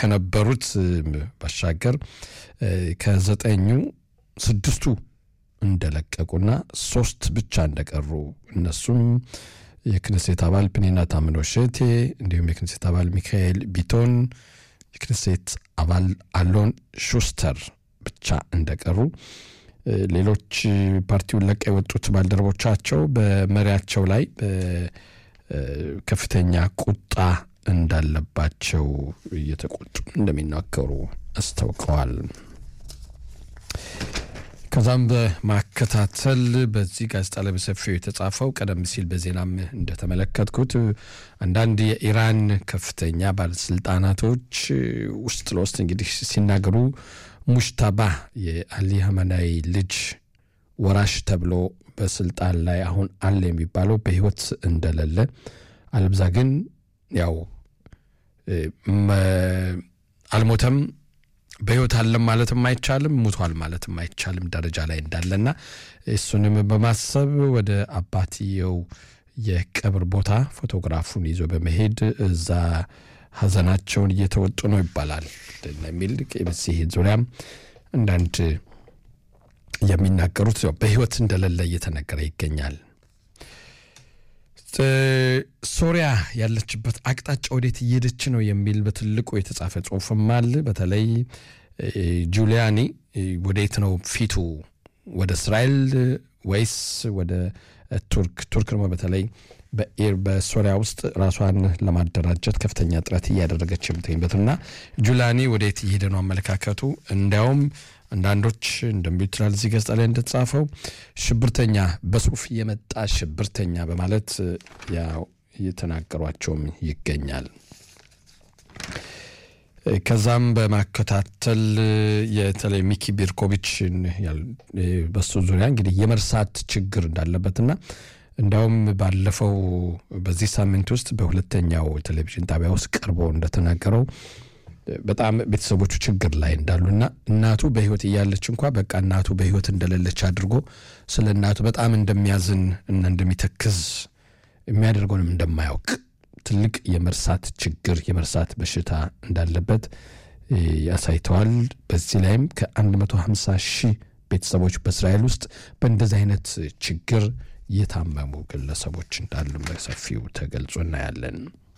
ከነበሩት ባሻገር ከዘጠኙ ስድስቱ እንደለቀቁና ሶስት ብቻ እንደቀሩ እነሱም የክነሴት አባል ፕኒና ታምኖ ሼቴ እንዲሁም የክነሴት አባል ሚካኤል ቢቶን የክነሴት አባል አሎን ሹስተር ብቻ እንደቀሩ ሌሎች ፓርቲውን ለቀ የወጡት ባልደረቦቻቸው በመሪያቸው ላይ ከፍተኛ ቁጣ እንዳለባቸው እየተቆጡ እንደሚናገሩ አስታውቀዋል። ከዛም በማከታተል በዚህ ጋዜጣ ላይ በሰፊው የተጻፈው ቀደም ሲል በዜናም እንደተመለከትኩት አንዳንድ የኢራን ከፍተኛ ባለስልጣናቶች ውስጥ ለውስጥ እንግዲህ ሲናገሩ ሙሽታባ የአሊ ሀመናይ ልጅ ወራሽ ተብሎ በስልጣን ላይ አሁን አለ የሚባለው በህይወት እንደሌለ አለብዛ ግን ያው አልሞተም በህይወት አለም ማለትም አይቻልም፣ ሙቷል ማለትም አይቻልም ደረጃ ላይ እንዳለና እሱንም በማሰብ ወደ አባትየው የቀብር ቦታ ፎቶግራፉን ይዞ በመሄድ እዛ ሀዘናቸውን እየተወጡ ነው ይባላል የሚል በዚህ ዙሪያም አንዳንድ የሚናገሩት በህይወት እንደሌለ እየተነገረ ይገኛል። ሶሪያ ያለችበት አቅጣጫ ወዴት እየሄደች ነው የሚል በትልቁ የተጻፈ ጽሁፍም አለ። በተለይ ጁሊያኒ ወዴት ነው ፊቱ? ወደ እስራኤል ወይስ ወደ ቱርክ? ቱርክ ደግሞ በተለይ በሶሪያ ውስጥ ራሷን ለማደራጀት ከፍተኛ ጥረት እያደረገች የምትገኝበትና ጁላኒ ወዴት እየሄደ ነው አመለካከቱ። እንዲያውም አንዳንዶች እንደሚሉት ይላል እዚህ ገጽታ ላይ እንደተጻፈው ሽብርተኛ በሱፍ የመጣ ሽብርተኛ በማለት ያው እየተናገሯቸውም ይገኛል። ከዛም በማከታተል የተለይ ሚኪ ቢርኮቪችን በሱ ዙሪያ እንግዲህ የመርሳት ችግር እንዳለበትና እንዲያውም ባለፈው በዚህ ሳምንት ውስጥ በሁለተኛው ቴሌቪዥን ጣቢያ ውስጥ ቀርቦ እንደተናገረው በጣም ቤተሰቦቹ ችግር ላይ እንዳሉና እናቱ በሕይወት እያለች እንኳ በቃ እናቱ በሕይወት እንደሌለች አድርጎ ስለ እናቱ በጣም እንደሚያዝን እና እንደሚተክዝ የሚያደርገውንም እንደማያውቅ ትልቅ የመርሳት ችግር የመርሳት በሽታ እንዳለበት ያሳይተዋል። በዚህ ላይም ከ150 ሺህ ቤተሰቦች በእስራኤል ውስጥ በእንደዚህ አይነት ችግር የታመሙ ግለሰቦች እንዳሉ በሰፊው ተገልጾ እናያለን።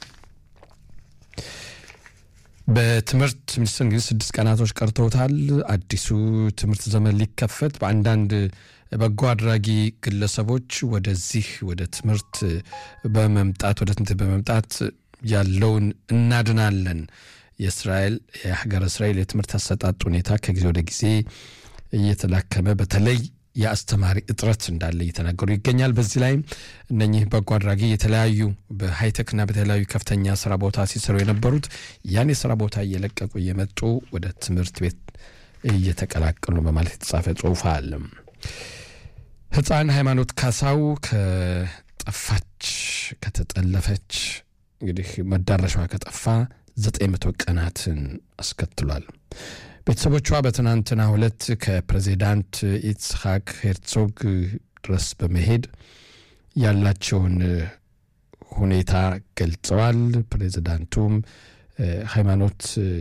በትምህርት ሚኒስትር እንግዲህ ስድስት ቀናቶች ቀርተውታል። አዲሱ ትምህርት ዘመን ሊከፈት በአንዳንድ በጎ አድራጊ ግለሰቦች ወደዚህ ወደ ትምህርት በመምጣት ወደ ትምህርት በመምጣት ያለውን እናድናለን የእስራኤል የሀገረ እስራኤል የትምህርት አሰጣጥ ሁኔታ ከጊዜ ወደ ጊዜ እየተላከመ በተለይ የአስተማሪ እጥረት እንዳለ እየተናገሩ ይገኛል። በዚህ ላይም እነኚህ በጎ አድራጊ የተለያዩ በሃይቴክና በተለያዩ ከፍተኛ ስራ ቦታ ሲሰሩ የነበሩት ያን የስራ ቦታ እየለቀቁ እየመጡ ወደ ትምህርት ቤት እየተቀላቀሉ በማለት የተጻፈ ጽሁፍ አለ። ህፃን ሃይማኖት ካሳው ከጠፋች ከተጠለፈች እንግዲህ መዳረሻዋ ከጠፋ ዘጠኝ መቶ ቀናትን አስከትሏል። ቤተሰቦቿ በትናንትና ሁለት ከፕሬዚዳንት ኢትስሐቅ ሄርዞግ ድረስ በመሄድ ያላቸውን ሁኔታ ገልጸዋል። ፕሬዚዳንቱም ሃይማኖት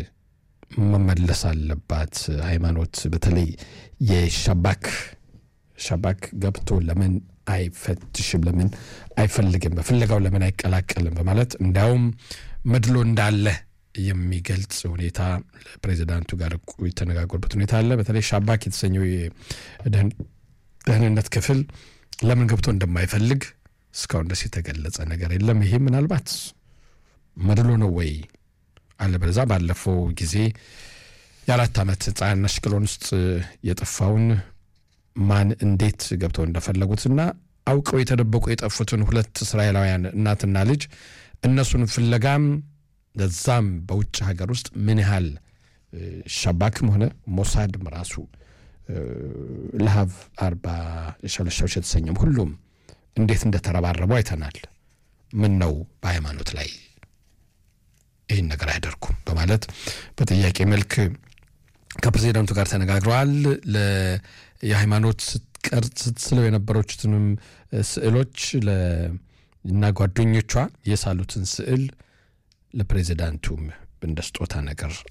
መመለስ አለባት፣ ሃይማኖት በተለይ የሻባክ ሻባክ ገብቶ ለምን አይፈትሽም? ለምን አይፈልግም? በፍለጋው ለምን አይቀላቀልም? በማለት እንዲያውም መድሎ እንዳለ የሚገልጽ ሁኔታ ፕሬዚዳንቱ ጋር የተነጋገሩበት ሁኔታ አለ። በተለይ ሻባክ የተሰኘው የደህንነት ክፍል ለምን ገብቶ እንደማይፈልግ እስካሁን ድረስ የተገለጸ ነገር የለም። ይሄ ምናልባት መድሎ ነው ወይ አለበለዛ ባለፈው ጊዜ የአራት ዓመት ሕፃን አሽቅሎን ውስጥ የጠፋውን ማን እንዴት ገብተው እንደፈለጉትና አውቀው የተደበቁ የጠፉትን ሁለት እስራኤላውያን እናትና ልጅ እነሱን ፍለጋም ለዛም በውጭ ሀገር ውስጥ ምን ያህል ሻባክም ሆነ ሞሳድም ራሱ ለሀብ አርባ ሸለሻዎች የተሰኘም ሁሉም እንዴት እንደተረባረቡ አይተናል። ምን ነው በሃይማኖት ላይ ይህን ነገር አያደርጉም በማለት በጥያቄ መልክ ከፕሬዚዳንቱ ጋር ተነጋግረዋል። የሃይማኖት ስትቀርጽ ስትስለው የነበረችትንም ስዕሎች እና ጓደኞቿ የሳሉትን ስዕል ለፕሬዚዳንቱም እንደ ስጦታ ነገር